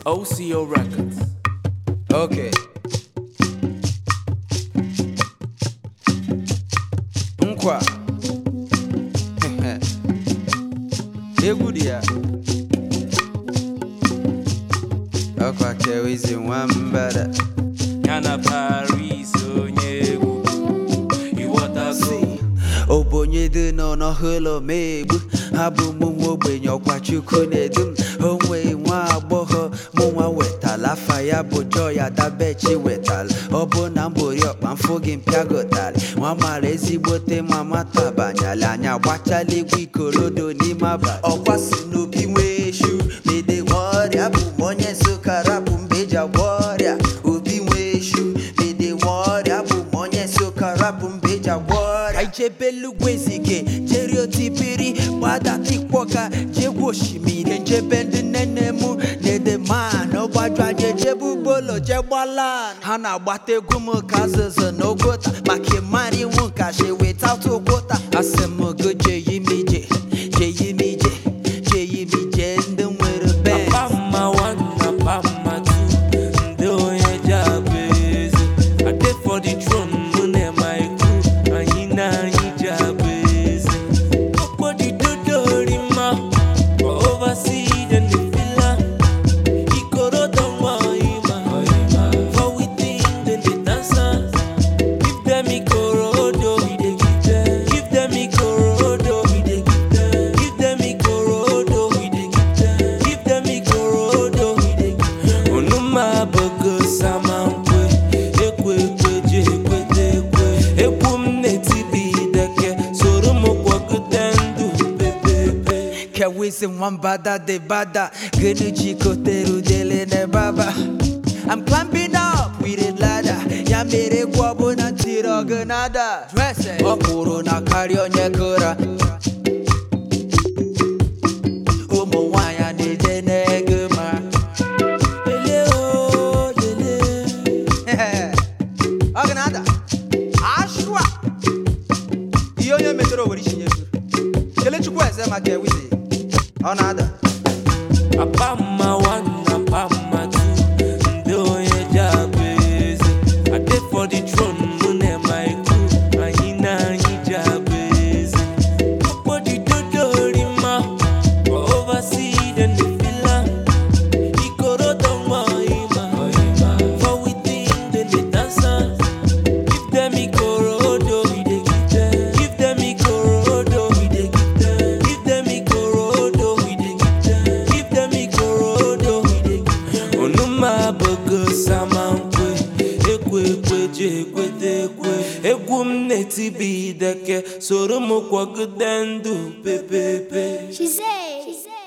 OCO Records. Okay. Nkwa. Egwu dị ya. Ọkwa chewizi nwambada. Yana Paris onye egwu. Ịghọtago? Obonye dị nọ n'ọhụlọ megbu ha bụ mụ nwa ogbenye ọkwa chukwu na-edu m onwe nwa agbọghọ mụ nwa wetala afa ya bụ joy adabechi wetala ọ bụ na mbori ọkpa mfụ gị mpịagotali nwa mara ezigbote mama tabanyala anya gbachala egwu ikorodo n'ime abalị ọkwa si n'obi nwee shu mede nwe ọrịa bụ m onye nsụka rapụ mbe eji agwọ ọrịa obi nwee shu mede nwe ọrịa bụ m onye nsụka rapụ mbe eji agwọ ọrịa ijebelugwezige jeriotipiri gbadatikpọka jegwu osimiri njebe ndị nene mụ na-edeman ọgbaju anya ejebe ugbolo jegbalan ha na-agbata egwu m ka azụzụ na ogota maka ịmara iwu nkashi without ogota asị m go jeyimije jeyimije jeyimije ndị nwere ben Pamma one na Pamma two. Ndị onye ji abụ eze. I dey for the throne, mụ na my crew. Anyị na anyị ji abụ eze. Okpodi dodo rima. For oversea, then the villa. Ikorodo nwa ọyịma. For within, then the dancer. Give them Ikorodo, we dey give them. Give them Ikorodo, we dey give them. Give them Ikorodo, we dey give them. Give them Ikorodo, we dey give them. Onuma bogo sama nkwe, ekwe ekwe je ekwete ekwe. Ekwu m na-etibi ideke, soro m kwagide ndụ pepepe. Kewisi nwambada de bada Genu jikotere udele ne baba I'm climbing up with a ladder Ya mere kwa bụ na ntiri ọgụ nada Ọ kwụrụ na karịa onye kụra Ụmụ nwanyị na-ede n'ego ma Lele o, lele. Ọgụ nada Ashwa Ihe onye metere owere isi nyezuru Kelechukwu eze maka Kewisi Ọ na-ada Apamma one na Apamma two. Ndị onye ji abụ eze. I dey for the throne, mụ na my crew. Anyị na anyị ji abụ eze. Okpodi dodo rima. For oversea, then the villa. Ikorodo nwa ọyịma. For within, then the dancer. Give them Ikorodo, we dey give them. Give them Ikorodo, we dey give them. Give them Ikorodo, we dey give them. Give them Ikorodo, we dey give them. Onuma bogo sama nkwe, ekwe ekwe je ekwete ekwe. Egwu m na-etibi ideke, soro m kwagide ndụ pepepe. She say, she say.